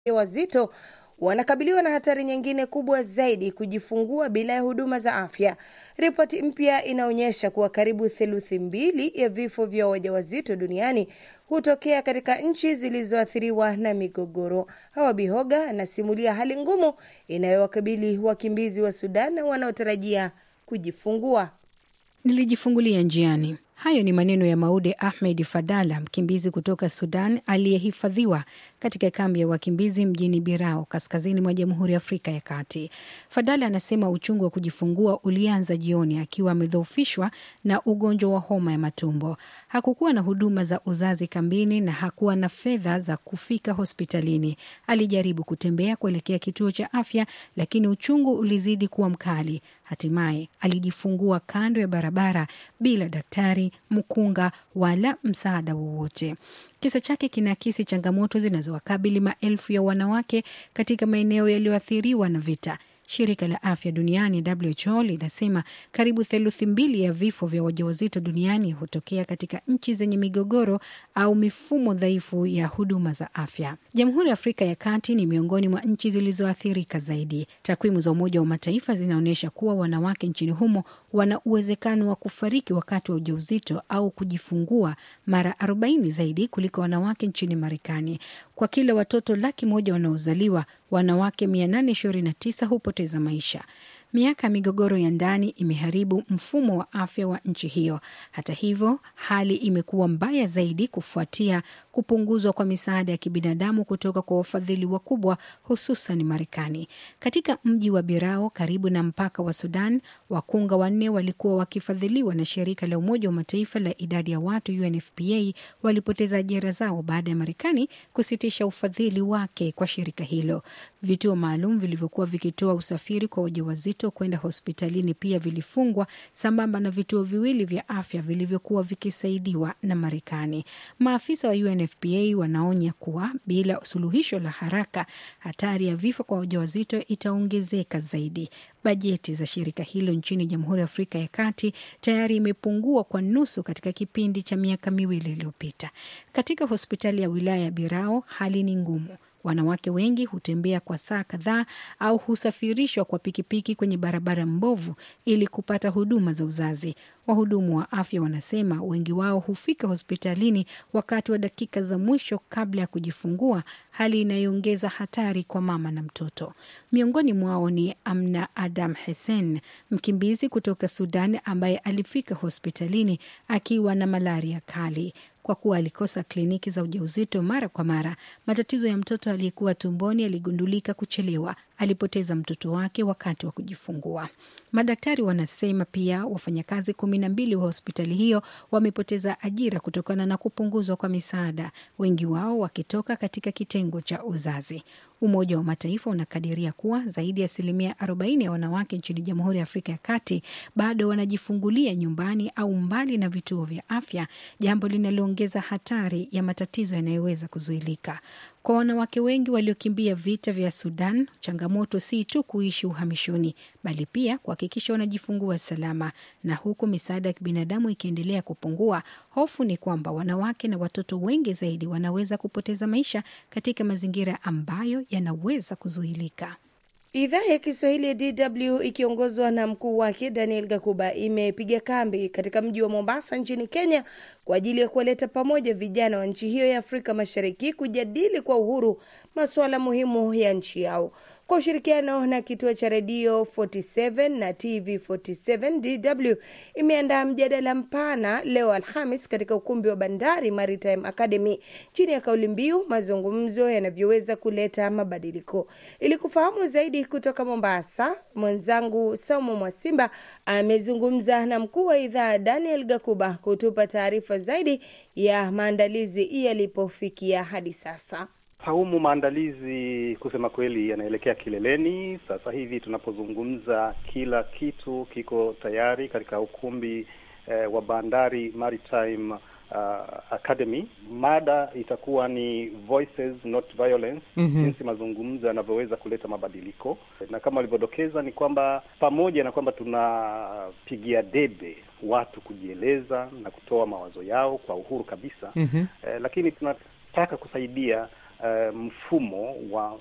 wazito wanakabiliwa na hatari nyingine kubwa zaidi, kujifungua bila ya huduma za afya. Ripoti mpya inaonyesha kuwa karibu theluthi mbili ya vifo vya wajawazito duniani hutokea katika nchi zilizoathiriwa na migogoro. Hawa Bihoga anasimulia hali ngumu inayowakabili wakimbizi wa Sudan wanaotarajia kujifungua. Nilijifungulia njiani. Hayo ni maneno ya Maude Ahmed Fadala, mkimbizi kutoka Sudan aliyehifadhiwa katika kambi ya wakimbizi mjini Birao, kaskazini mwa Jamhuri ya Afrika ya Kati. Fadala anasema uchungu wa kujifungua ulianza jioni akiwa amedhoofishwa na ugonjwa wa homa ya matumbo. Hakukuwa na huduma za uzazi kambini na hakuwa na fedha za kufika hospitalini. Alijaribu kutembea kuelekea kituo cha afya, lakini uchungu ulizidi kuwa mkali. Hatimaye alijifungua kando ya barabara bila daktari, mkunga wala msaada wowote. Kisa chake kinaakisi changamoto zinazowakabili maelfu ya wanawake katika maeneo yaliyoathiriwa na vita. Shirika la afya duniani WHO linasema karibu theluthi mbili ya vifo vya wajawazito duniani hutokea katika nchi zenye migogoro au mifumo dhaifu ya huduma za afya. Jamhuri ya Afrika ya Kati ni miongoni mwa nchi zilizoathirika zaidi. Takwimu za Umoja wa Mataifa zinaonyesha kuwa wanawake nchini humo wana uwezekano wa kufariki wakati wa ujauzito au kujifungua mara 40 zaidi kuliko wanawake nchini Marekani. Kwa kila watoto laki moja wanaozaliwa, wanawake 829 hupoteza maisha. Miaka ya migogoro ya ndani imeharibu mfumo wa afya wa nchi hiyo. Hata hivyo, hali imekuwa mbaya zaidi kufuatia kupunguzwa kwa misaada ya kibinadamu kutoka kwa wafadhili wakubwa, hususan Marekani. Katika mji wa Birao karibu na mpaka wa Sudan, wakunga wanne walikuwa wakifadhiliwa na shirika la Umoja wa Mataifa la idadi ya watu UNFPA walipoteza ajira zao baada ya Marekani kusitisha ufadhili wake kwa shirika hilo. Vituo maalum vilivyokuwa vikitoa usafiri kwa wajawazito kwenda hospitalini pia vilifungwa sambamba na vituo viwili vya afya vilivyokuwa vikisaidiwa na Marekani. Maafisa wa UNFPA wanaonya kuwa bila suluhisho la haraka, hatari ya vifo kwa wajawazito itaongezeka zaidi. Bajeti za shirika hilo nchini Jamhuri ya Afrika ya Kati tayari imepungua kwa nusu katika kipindi cha miaka miwili iliyopita. Katika hospitali ya wilaya ya Birao hali ni ngumu. Wanawake wengi hutembea kwa saa kadhaa au husafirishwa kwa pikipiki kwenye barabara mbovu ili kupata huduma za uzazi. Wahudumu wa afya wanasema wengi wao hufika hospitalini wakati wa dakika za mwisho kabla ya kujifungua, hali inayoongeza hatari kwa mama na mtoto. Miongoni mwao ni Amna Adam Hesen, mkimbizi kutoka Sudan ambaye alifika hospitalini akiwa na malaria kali. Kwa kuwa alikosa kliniki za ujauzito mara kwa mara, matatizo ya mtoto aliyekuwa tumboni yaligundulika kuchelewa. Alipoteza mtoto wake wakati wa kujifungua. Madaktari wanasema pia wafanyakazi kumi na mbili wa hospitali hiyo wamepoteza ajira kutokana na kupunguzwa kwa misaada, wengi wao wakitoka katika kitengo cha uzazi. Umoja wa Mataifa unakadiria kuwa zaidi ya asilimia 40 ya wanawake nchini Jamhuri ya Afrika ya Kati bado wanajifungulia nyumbani au mbali na vituo vya afya, jambo linaloongeza hatari ya matatizo yanayoweza kuzuilika. Kwa wanawake wengi waliokimbia vita vya Sudan, changamoto si tu kuishi uhamishoni, bali pia kuhakikisha wanajifungua salama. Na huku misaada ya kibinadamu ikiendelea kupungua, hofu ni kwamba wanawake na watoto wengi zaidi wanaweza kupoteza maisha katika mazingira ambayo yanaweza kuzuilika. Idhaa ya Kiswahili ya DW ikiongozwa na mkuu wake Daniel Gakuba imepiga kambi katika mji wa Mombasa nchini Kenya kwa ajili ya kuwaleta pamoja vijana wa nchi hiyo ya Afrika Mashariki kujadili kwa uhuru masuala muhimu ya nchi yao. Kwa ushirikiano na kituo cha redio 47 na TV 47 DW imeandaa mjadala mpana leo Alhamis katika ukumbi wa Bandari Maritime Academy chini ya kauli mbiu mazungumzo yanavyoweza kuleta mabadiliko. Ili kufahamu zaidi kutoka Mombasa, mwenzangu Saumu Mwasimba amezungumza na mkuu wa idhaa Daniel Gakuba kutupa taarifa zaidi ya maandalizi yalipofikia hadi sasa. Saumu, maandalizi kusema kweli yanaelekea kileleni. Sasa hivi tunapozungumza, kila kitu kiko tayari katika ukumbi eh, wa Bandari Maritime uh, Academy. Mada itakuwa ni Voices Not Violence, Mhm. jinsi mazungumzo yanavyoweza kuleta mabadiliko, na kama walivyodokeza ni kwamba pamoja na kwamba tunapigia debe watu kujieleza na kutoa mawazo yao kwa uhuru kabisa Mhm. eh, lakini tunataka kusaidia uh, mfumo wa